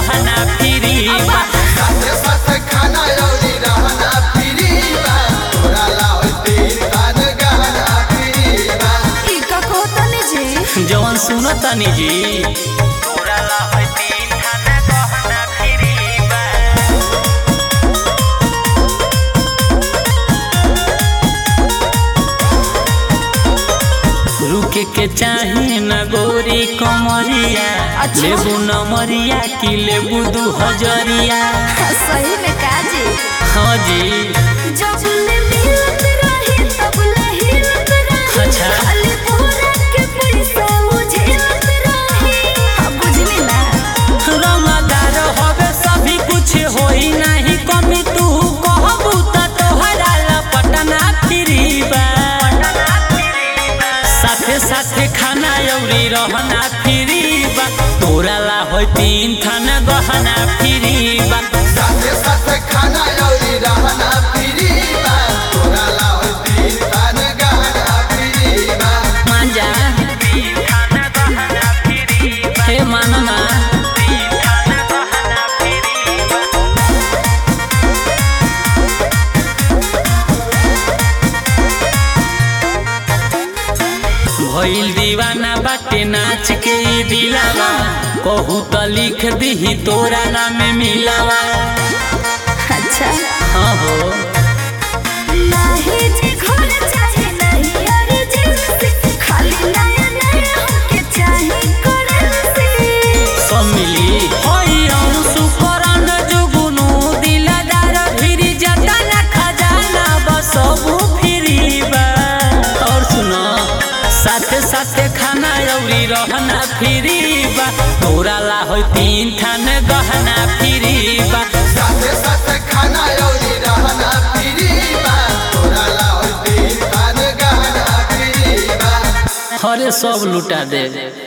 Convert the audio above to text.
गहना फ्री बा साथे साथे खाना अउरी रहना फ्री बा तोरा ला होई तीन खान गहना फ्री बा ई का कहतनी जी जवन सुनो तनी जी तोरा ला होई तीन खाना गहना फ्री बा रुके के चाहे न गोरी कमरिया अच्छा। लेबू नमरिया की लेबू दू हजरिया सही में का जी हाँ जी जब ले मिलत रही तब ले हिलत रही अच्छा। खाली पूरा के पैसा उझिलत रही अब बुझली ना रंगदार होवे सभी कुछ होई नहीं कमी तू कहबू त तोहरा लपटना फ्री बा साथे साथे खाना अउरी रहना फ्री बा तोरा ला होई तीन थान गहना फ्री बा साथे साथे खाना अउरी रहना फ्री बा तोरा ला होई तीन खान गहना फ्री बा मांजा हे मानना भइल दीवाना बाटे नाच के ई दिलावा कहू त लिख दीही तोरा नाम मिलावा अच्छा हाँ हो नाही जी घर चाहे नहीं अर्जेंसी खाली नया नया हमके चाहे करेंसी सब मिली होई अंशु करन जुगुनु दिलदार फिरी जतन खजाना बसबू फिरी बा और सुनो साथे साथे खाना अउरी रहना फ्री बा तोरा ला होई तीन थान गहना फ्री बा साथे साथे खाना अउरी रहना फ्री बा तोरा ला होई तीन खान गहना फ्री बा हरे सब लुटा दे